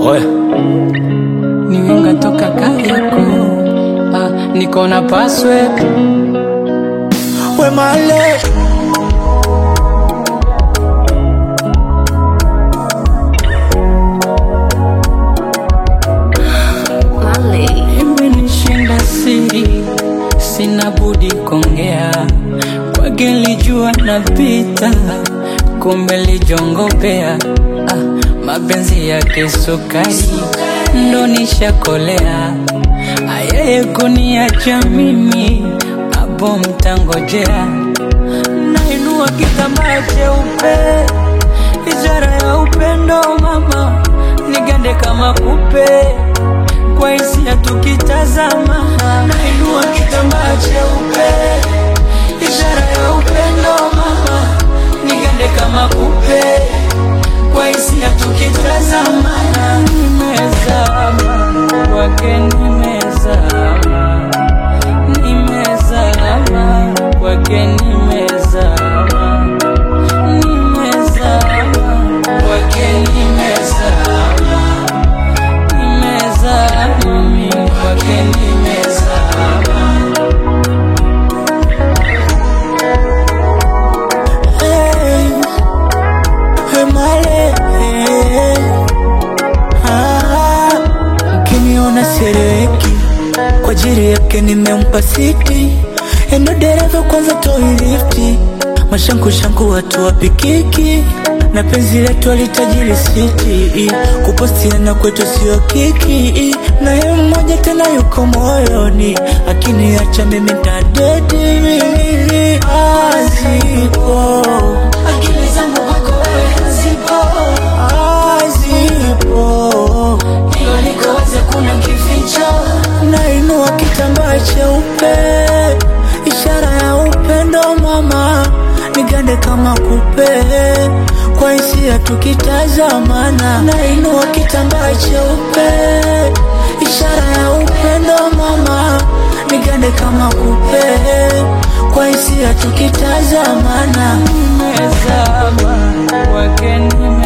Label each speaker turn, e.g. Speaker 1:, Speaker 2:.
Speaker 1: Oya,
Speaker 2: niwenga toka Kariakoo, ah, niko na password
Speaker 3: we male
Speaker 2: imenishinda siri, sina budi kongea kwake, lijua napita, kumbe lijongopea. Ah, mapenzi yake sukari ndo nishakolea, ayeye kuniacha mimi, hapo mtangojea. Nainua kitambaa cheupe, ishara ya upendo mama, nigande kama kupe kwa hisia tukitazama, nainua kitambaa cheupe, ishara ya upendo mama, nigande kama kupe, kwa hisia tukitazama, nimezama kwake, nimezama, nimezama kwake, nimezama, nimezama kwake, nimezama nimezama mimi kwake nimezama
Speaker 3: hey, we male hey. ah, Ukiniona sereki kwa ajili yake nimempa siti, endo dereva kwanza toi lifti, mashanku shanku watu wapikiki na penzi letu alitajiri siti, kupostiana kwetu sio kiki, na yeye mmoja tena yuko moyoni, akiniacha mimi tadedi azipo
Speaker 2: akili zangu kwako wewe hazipo
Speaker 3: azipo
Speaker 2: hilo liko wazi kuna kificho
Speaker 3: nainua kitambaa cheupe, ishara ya upendo mama, nigande kama kupe, kwa hisia tukitazamana. Nainua kitambaa cheupe, ishara ya upendo mama, nigande kama kupe, kwa hisia tukitazamana.
Speaker 2: nimezama kwake nimezama